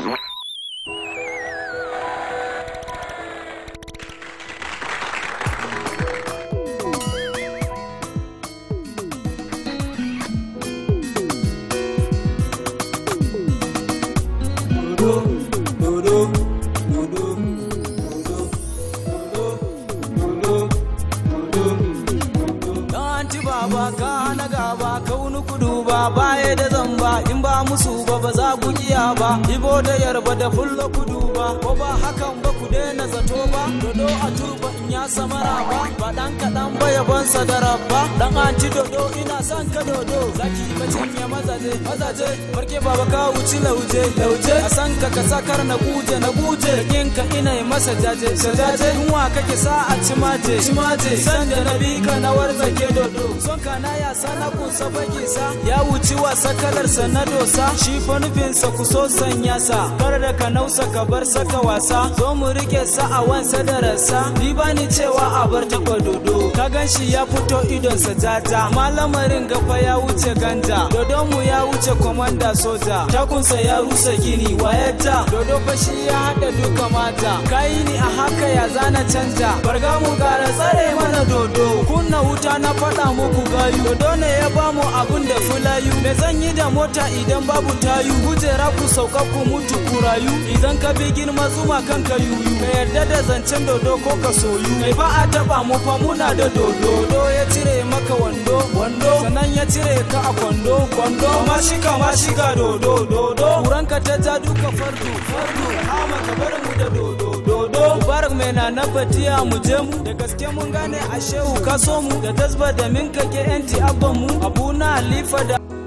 baba ka na gaba kauni kudu ba baya da zamba in ba musu ba ba za ku kiya ba ibo da yarba da fulla kudu ba ko ba hakan ba ku daina zato ba dodo a turba in ya samara ba ba dan kaɗan ba yaban sadara ba dan anti dodo ina son ka dodo zaki bacin ya mazaje mazaje barke baba ka wuci lauje lauje a san ka ka sakar na guje na guje yin ka ina yi masa jaje jaje yunwa kake sa a cimaje cimaje san da na bi ka na warzake dodo son ka na ya sana kun sa sa ya wuci wasa kalar sa na dosa shi fa nufin sa ku so sanya sa kar da ka nausa ka bar saka wasa zo mu rike sa a wansa da rasa ni bani cewa a bar taba dodo ka gan shi ya fito idon sa jaja malamarin gafa ya wuce ganja dodo mu ya wuce komanda soja takunsa ya rusa gini wayata dodo fa shi ya hada duka mata kai ni a haka ya zana canja barga mu gara tsare mana dodo kunna wuta na faɗa muku gayu dodo ne ya bamu abun da fulayu me zan yi da mota idan babu tayu kujera ku sauka ku mutu ku rayu idan ka bi girma zuma kanka yuyu ka yarda da zancen dodo ko ka soyu kai ba a taba mu fa muna da dodo dodo ya cire maka wando wando sannan ya cire ka a kwando kwando ma shiga ma shiga dodo dodo kuranka ta ja duka fardu fardu hama ka bar mu da dodo dodo mubarak mai na na batiya mu je mu da gaske mun gane a shehu ka so mu da tasba da min kake yanti abban mu abu na halifa da